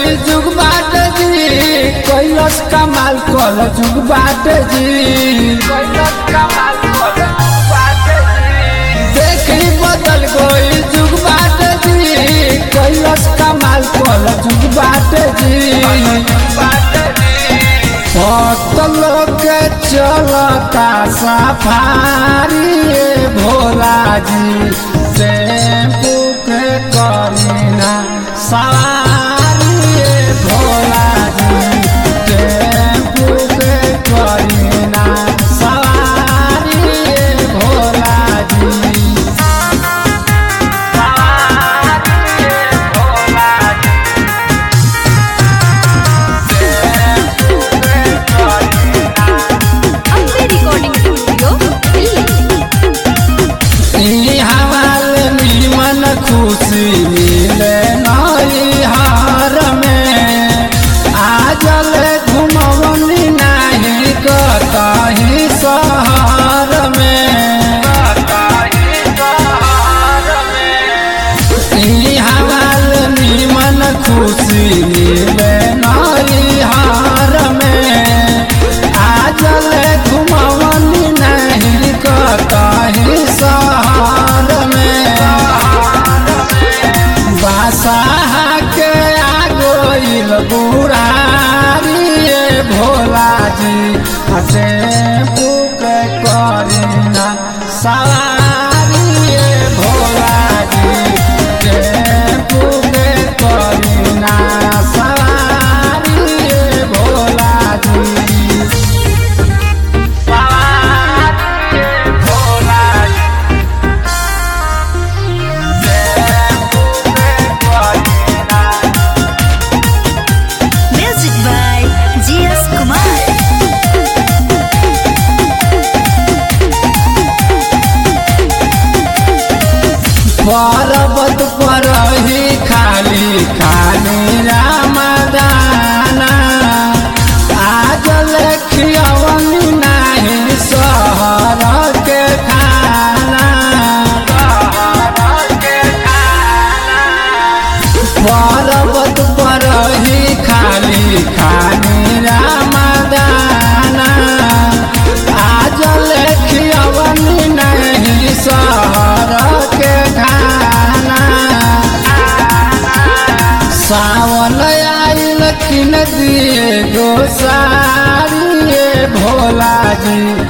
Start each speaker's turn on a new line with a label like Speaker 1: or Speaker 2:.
Speaker 1: गई जुग बाट जी कैलस कमाल कल जुग बाट जी कैलस कमाल कल जुग बाट जी देखी बदल गई जुग बाट जी कैलस कमाल कल जुग बाट जी पतल के चलता सफारी ए भोला जी टेम्पू के करीना सवारी ए भोला जी टेम्पू के करीना सवारी ए भोला जी सवारी ए भोला जी
Speaker 2: अम्बे रिकॉर्डिंग स्टूडियो दिल्ली
Speaker 1: ई हवाल निमन खुशी मिले नई हार में आजल घुमवनी नाही कतही शहर में ई हवाल निमन खुशी मिले नई हार में आजल घुमवनी नहीं कतही शहर में बासाह के आगोइल बुढ़ारी ए भोला जी हटे पुक करीना सवारी ए भोला जी टेम्पू के करीना सवारी ए भोला जी सवारी ए भोला जी
Speaker 2: म्यूजिक बाय जीएस कुमार
Speaker 1: पर्वत पर ही खाली खाली रामदाना आज लेखियवनी नाही शहर के खाना पर्वत पर ही खाली खाली रामदाना आज लेखियवनी नहीं शहर के खाना सावन आइल किन दिए गोसारी ए भोला जी